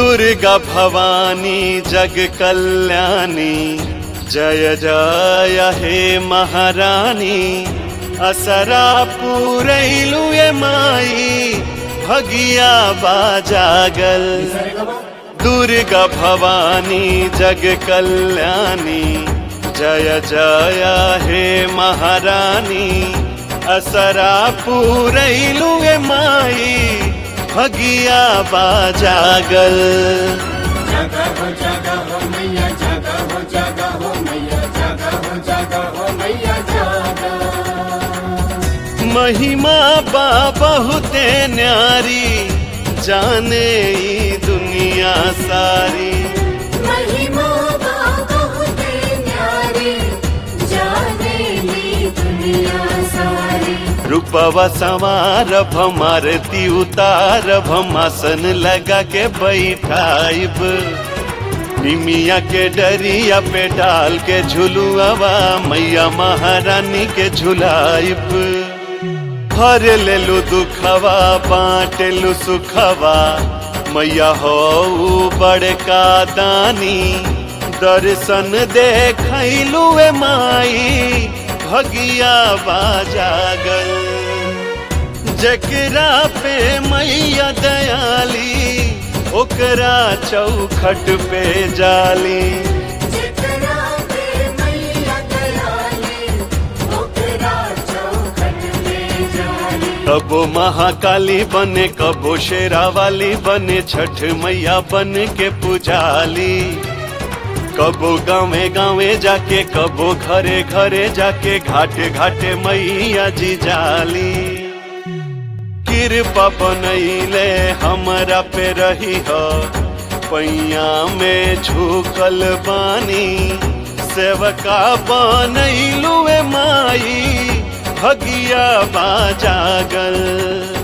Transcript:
दुर्गा भवानी जग कल्याणी जय जय हे महारानी असरा पूरैलु ये माई भगिया बाजागल दुर्गा भवानी जग कल्याणी जय जय हे महारानी असरा पूरैलु ये माई भगिया बाजागल जागा हो जागा हो मैया जागा हो जागा हो मैया जागा हो जागा हो मैया जागा महिमा बा बहुते न्यारी जाने ई दुनिया सारी महिमा बा बहुते न्यारी जाने ली दुनिया सारी रूपवा संवार भमारती उतार भमासन लगा के बैठाइब निमिया के डरिया पे डाल के झुलुआवा मैया महारानी के झुलाइब हर लेलु दुखवा बाटेलु सुखवा मैया हो बड़का दानी दर्शन देखैलु ए माई भगिया बाजागल जकरा पे मैया दयाली ओकरा चौखट पे जाली जितना पे मैया दयाली ओकरा चौखट पे जाली कबो महाकाली बने कबो शेरा वाली बने छठ मैया बन के पुजाली कबो गावे गावे जाके कबो घरे घरे जाके घाटे घाटे मैया जी जाली कृपा बनैले हमरा पे रही हो पैया में झुकल बानी सेवका बनैलू ए माई भगिया बाजागल